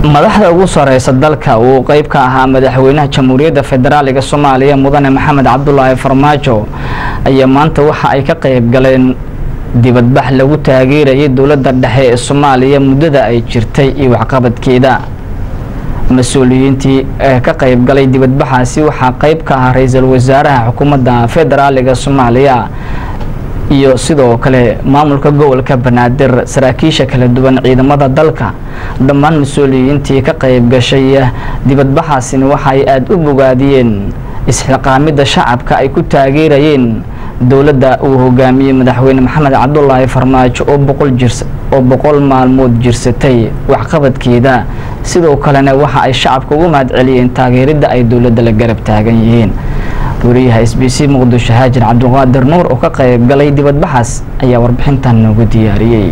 madaxda ugu sareysa dalka uu qeyb ka ahaa madaxweynaha jamhuuriyadda federaaliga soomaaliya mudane maxamed cabdulaahi farmaajo ayaa maanta waxa ay ka qeyb galeen dibadbax lagu taageerayay dowladda dhexe ee soomaaliya muddada ay jirtay iyo waxqabadkeeda mas-uuliyiintii ee ka qeyb galay dibadbaxaasi waxaa qeyb ka ah ra-iisul wasaaraha xukuumadda federaaliga soomaaliya iyo sidoo kale maamulka gobolka banaadir saraakiisha kala duwan ciidamada dalka dhammaan mas-uuliyiintii ka qeyb gashay dibadbaxaasina waxa ay aada u bogaadiyeen isxiqaamidda shacabka ay ku taageerayeen dowladda uu hogaamiyey madaxweyne maxamed cabdulaahi farmaajo oo boqol jirs oo boqol maalmood jirsatay waxqabadkeeda sidoo kalena waxa ay shacabka ugu mahad celiyeen taageeridda ay dowladda la garab taagan yihiin wariyaha s b c muqdisho haajir cabdiqaadir nuur oo ka qayb galay dibadbaxaas ayaa warbixintan noogu diyaariyey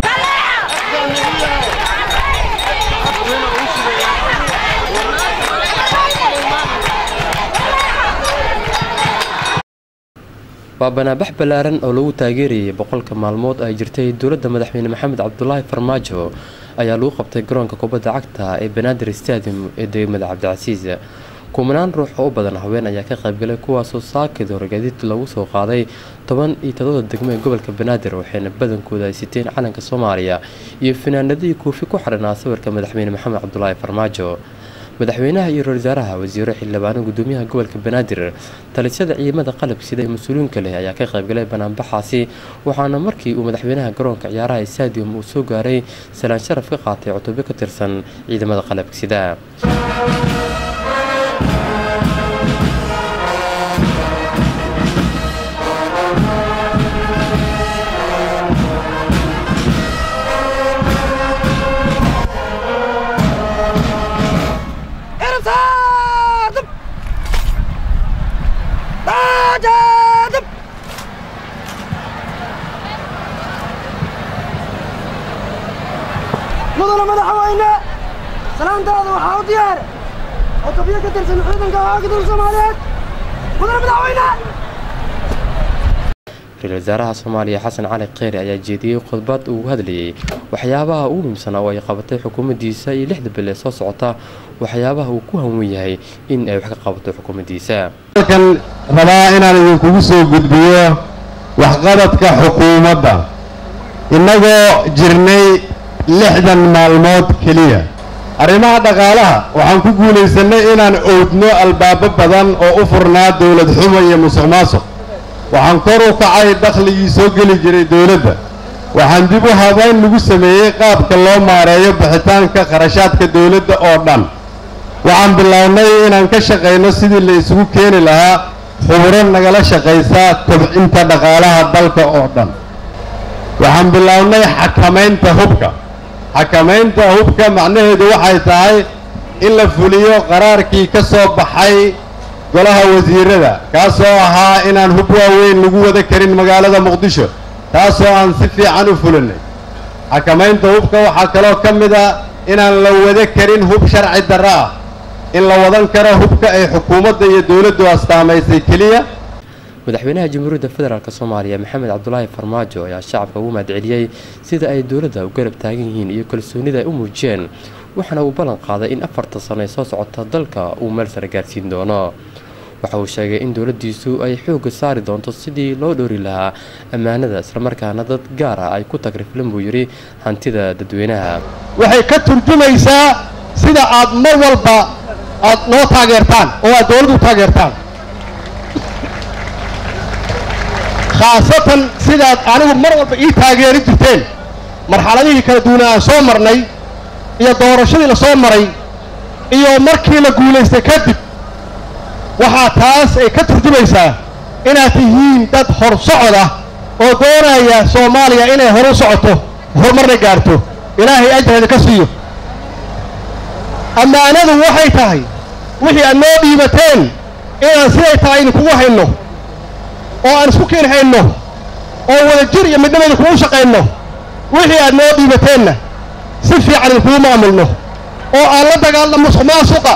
waa banaabax ballaaran oo lagu taageerayay boqolka maalmood ay jirtay dowladda madaxweyne maxamed cabdulaahi farmaajo ayaa lagu qabtay garoonka kubadda cagta ee banaadir stadium ee degmada cabdicasiis kumanaan ruux oo u badan haween ayaa ka qaybgalay kuwaasoo saakid horgadiid lagu soo qaaday toban iyo todoba degmo ee gobolka banaadir waxayna badankooda ay siteen calanka soomaaliya iyo finaanadihii kuufi ku xidhanaa sawirka madaxweyne maxamed cabdulaahi farmaajo madaxweynaha iyo ra-isul wasaaraha wasiiro xildhibaano gudoomiyaha gobolka banaadir talisyada ciidamada qalab sida ee mas-uuliyiinka leh ayaa ka qaybgalay banaanbaxaasi waxaana markii uu madaxweynaha garoonka ciyaaraha stadium uu soo gaaray salaan sharaf ka qaatay cutubyo ka tirsan ciidamada qalabka sida mudana madaxweyne salaantaada waxaa u diyaara cutubyo ka tirsan ciidanka haagadul soomaaliyeed mudana madaxweyne ra-iisul wasaaraha soomaaliya xasan cali kheyre ayaa jeediyey khudbad uu hadlayay waxyaabaha ugu muhiimsanaa oo ay qabatay xukuumaddiisa iyo lixda bil ee soo socota waxyaabaha uu ku hanwen yahay in ay wax ka qabato xukuumaddiisa halkan rabaa inaan idinkugu soo gudbiyo waxqabadka xukuumadda innagoo jirnay lixdan maalmood keliya arrimaha dhaqaalaha waxaan ku guulaysannay inaan owdno albaabo badan oo u furnaa dowlad xumo iyo musuq maasuq waxaan kor u kacay dakhligii soo geli jiray dowladda waxaan dib u habayn lagu sameeyey qaabka loo maareeyo bixitaanka kharashaadka dowladda oo dhan waxaan bilownay inaan ka shaqayno sidii la isugu keeni lahaa khuburo nagala shaqaysa kobcinta dhaqaalaha dalka oo dhan waxaan bilownay xakamaynta hubka xakamaynta hubka macnaheedu waxay tahay in la fuliyo qaraarkii ka soo baxay golaha wasiirada kaasoo ahaa inaan hub waaweyn lagu wada karin magaalada muqdisho taasoo aan si fiican u fulinay xakamaynta hubka waxaa kaloo ka mid a inaan la wada karin hub sharci darro ah in la wadan karo hubka ay xukuumadda iyo dowladdu astaamaysay keliya madaxweynaha jamhuuriyadda federaalk soomaaliya maxamed cabdulaahi farmaajo ayaa shacabka ugu mahadceliyey sida ay dowladda u garab taagan yihiin iyo kalsoonida ay u muujiyeen waxaana uu ballan qaaday in afarta sano ee soo socota dalka uu meel sare gaarsiin doono waxa uu sheegay in dowladdiisu ay xoogga saari doonto sidii loo dhowri lahaa ammaanada islamarkaana dad gaar ah ay ku tagriflan buu yidhi hantida dadweynaha waxay ka turjumaysaa sida aad mar walba aad noo taageertaan oo aad dowladdu taageertaan khaasatan sidaad anigu mar walba ii taageeri jirteen marxaladihii kala duwana aan soo marnay iyo doorashadii la soo maray iyo markii la guulaystay kadib waxaa taas ay ka turjumaysaa inaad tihiin dad hor socod ah oo doonaya soomaaliya inay horu socoto horumarna gaarto ilaahay ajreeda ka siiyo ammaanadu waxay tahay wixii aad noo dhiibateen inaan siday tahay idinkugu hayno oo aan isku keen hayno oo wada jir iyo midnimo idinkugu shaqayno wixii aad noo dhiibateenna si fiican idinkugu maamulno oo aan la dagaalno musuq maasuqa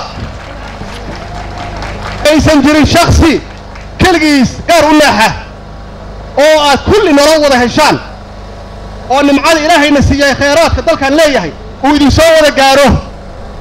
aysan jirin shaksi keligiis gaar u leexa oo aad kulli nolol wada heshaan oo nimcada ilaahayna siiyay khayraadka dalkan leeyahay uu idinsoo wada gaaro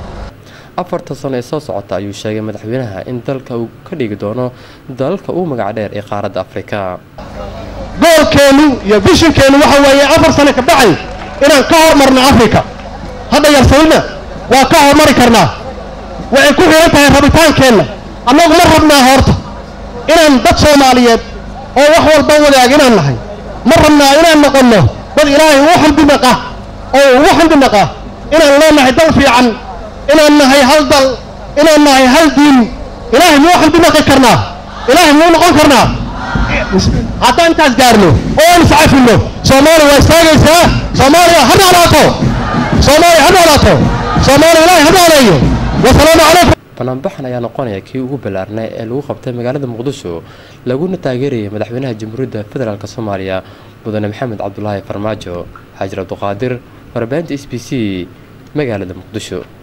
afarta sano ee soo socota ayuu sheegay madaxweynaha in dalka uu ka dhigi doono dalalka ugu magac dheer ee qaaradda afrika goolkeennu iyo vishinkeennu waxa weeye afar sano ka bacay inaan ka hormarno afrika hadda yarsanina waa ka hormari karnaa waxay ku xihan tahay rabitaankeenna annagu ma rabnaa horta inaan dad soomaaliyeed oo wax walba wadaag inaan nahay ma rabnaa inaan noqonno dad ilaahay ugu xamdi naqa oo ugu xamdi naqa inaan leenahay dal fiican inaan nahay hal dal inaan nahay hal diin ilaahay muu xamdi naqi karnaa ilaahay muu noqon karnaa haddaan intaas gaarno oo aan iscafino soomaaliya waa istaagaysaa soomaaliya ha noolaato soomaaliya ha noolaato soomaaliya ilaahay ha nooleeyo wasalaamu calaykum banaanbaxan ayaa noqonaya kii ugu ballaarnay ee lagu qabtay magaalada muqdisho laguna taageerayay madaxweynaha jamhuuriyadda federaalk soomaaliya mudane maxamed cabdulaahi farmaajo xaajir cabduqaadir warbaahinta s b c magaalada muqdisho